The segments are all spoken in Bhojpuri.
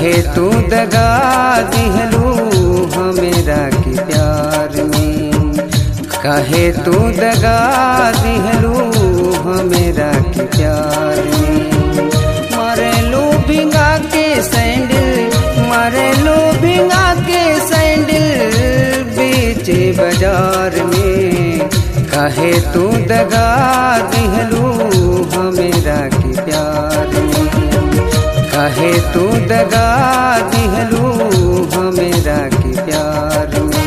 काहे तू दगा दिहलू हमेरा के प्यार में काहे तू दगा दिहलू हमेरा के प्यार में मारे लो भिंगा के सैंडल मारे लो भिंगा के सैंडल बेचे बाजार में काहे तू दगा दिहलू हमेरा के प्यार में काहे तू दगा दिहलू हमेरा के प्यार में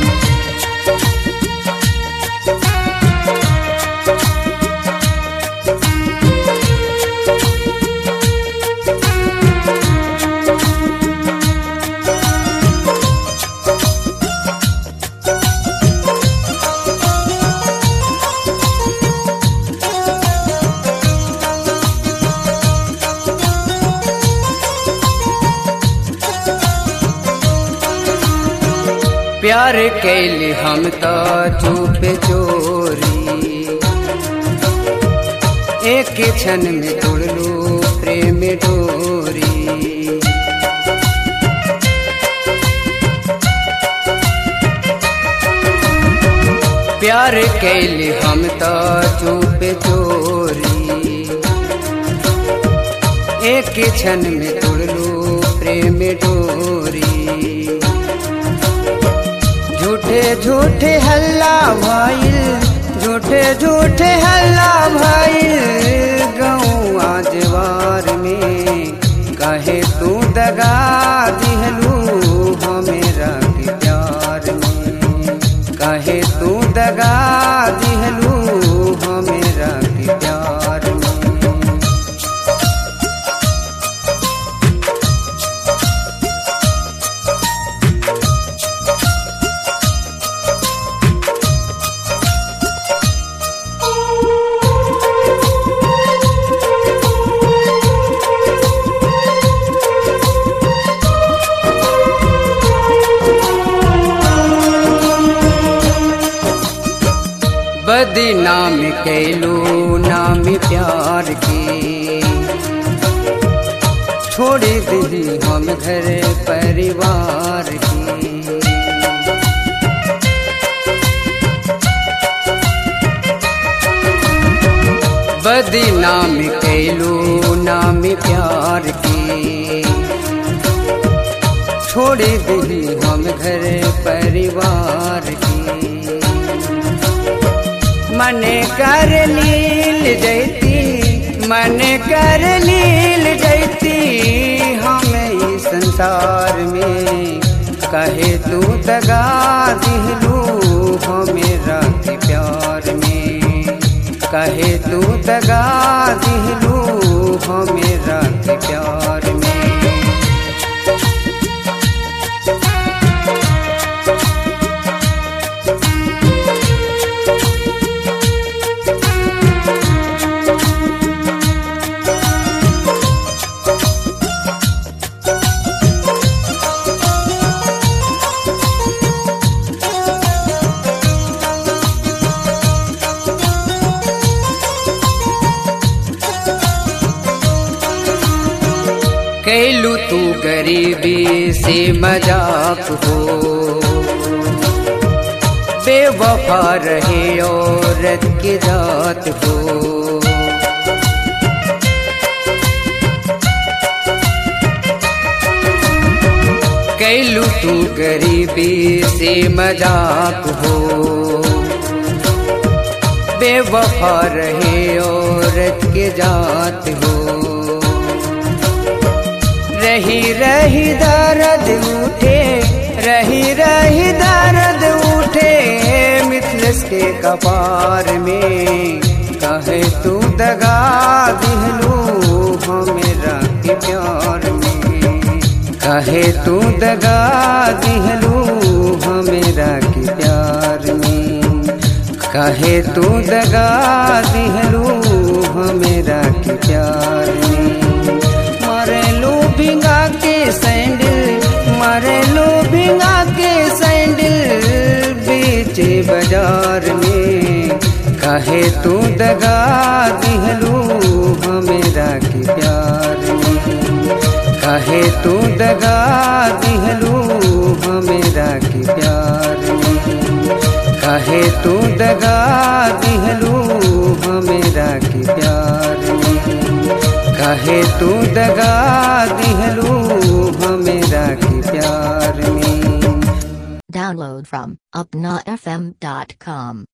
प्यार कैली हम तो चुप चोरी एक क्षण में तोड़ लो प्रेम डोरी प्यार कैली हम तो चुप चोरी एक क्षण में तोड़ लो प्रेम डोरी झूठे झूठे हल्ला भाईल झूठे झूठे हल्ला भाईल गऊ आजवार में कहे तू दगा दिहलू हमेरा के प्यार में कहे तू दगा दिहलू हमेरा के प्यार में बदनाम कैलो नाम प्यार के छोड़ दी हम घर परिवार के बदनाम कैलो नाम प्यार के छोड़ दी हम घर परिवार के मन कर लील जैती मन कर लील जैती हम इस संसार में कहे तू दगा दिलू हमेरा के प्यार में कहे तू दगा दिलू हमेरा के प्यार में कैलू तू गरीबी से मजाक हो बेवफा रहे औरत की जात हो कैलू तू गरीबी से मजाक हो बेवफा रहे औरत के जात हो रही रही दर्द उठे रही रही दर्द उठे मिथलस के कपार में कहे तू दगा दिहलू हमेरा के प्यार में कहे तू दगा दिहलू हमेरा के प्यार में कहे तू दगा दिहलू हमेरा के प्यार में मारे लो भिंगा के सैंडल मारे लो भिंगा के सैंडल बेचे बाजार में कहे तू दगा दिहलू हमेरा के प्यार में कहे तू दगा दिहलू हमेरा के प्यार में कहे तू दगा दिहलू हमेरा के प्यार में कहे तू दगा दिहलू हमेरा के प्यार में Download from UpnaFM.com.